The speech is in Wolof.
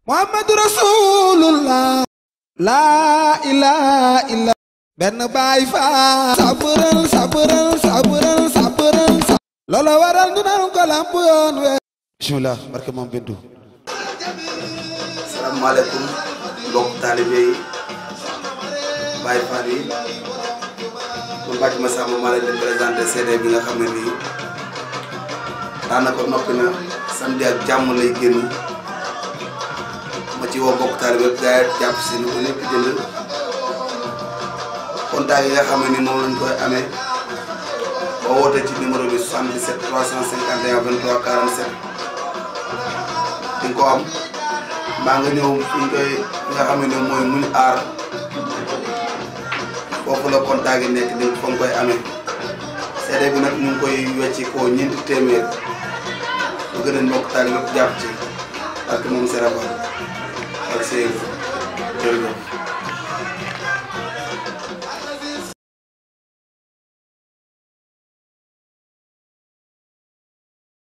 muhammadu rasulullah laa ilaha illa benn baay faa sabural sabural sabural sabural loola waral ñu naan ko lamp yoon we bismillah barke moom bindu salaamaaleykum mbokk taalibe yi Baye Fall yi man Mbacke Massamba maa leen di présenté CD bi nga xam ne nii daanaka noppi na samedi ak jàmm lay génn ma ci woo mbokk taalibe yëpp gars yi jàpp si ni ko ñëpp jënd contact yi nga xam ne nii moom lañ koy amee boo wootee ci numéro bi 77 351 23 47 di nga ko am. maa nga ñëw fi ñu koy fi nga xam ne mooy muñ aar foofu la contact yi nekk di fa nga koy amee CD bi nag ñu ngi koy wecci koo ñeenti téeméer bu gën a mbokk taal yëpp jàpp ci parce que moom c'est rapport ak seen jërëjëf